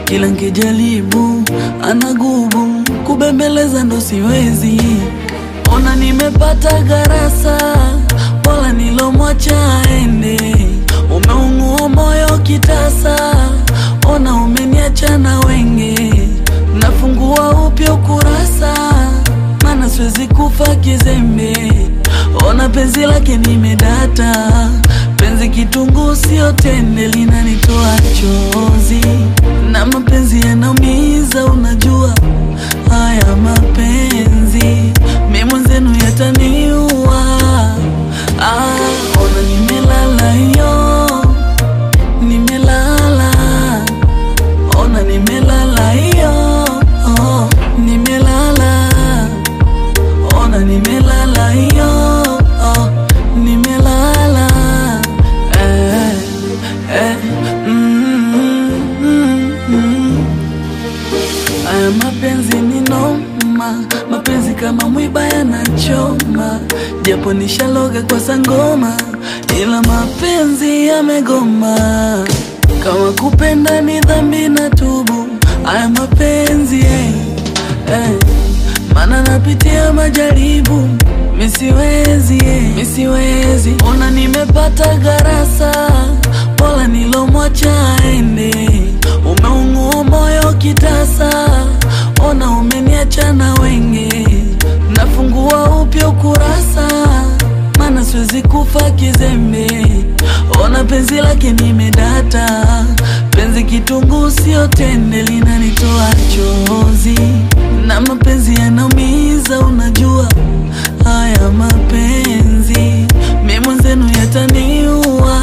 kila nkijaribu anagubu kubembeleza ndo siwezi ona nimepata garasa wala nilomwacha aende umeungua moyo kitasa ona umeniacha na wenge nafungua upya ukurasa mana siwezi kufa kizembe ona penzi lake nimedata penzi kitunguu sio tende linanitoa chozi na mapenzi yanaumiza unajua haya mapenzi mi mwenzenu yataniua ah, ona nimelala hiyo nimelala ona nimelala hiyo oh, nimelala ona nimelala hiyo oh, nimelala eh, eh, mm, mm, mm. Aya mapenzi ni noma, mapenzi kama mwiba yanachoma, japo nishaloga kwa sangoma, ila mapenzi yamegoma. Kama kupenda ni dhambi na tubu, aya mapenzi eh, eh. Mana napitia majaribu, misiwezi eh, misiwezi. Ona nimepata garasa, bora nilomwacha aende. Umeungua moyo kitasa, ona umeniacha na wenge. Nafungua upya ukurasa, mana siwezi kufa kizembe. Ona penzi lake nimedata, penzi kitunguu sio tende, linanitoa chozi na mapenzi yanaumiza, unajua haya mapenzi mi mwenzenu yataniua.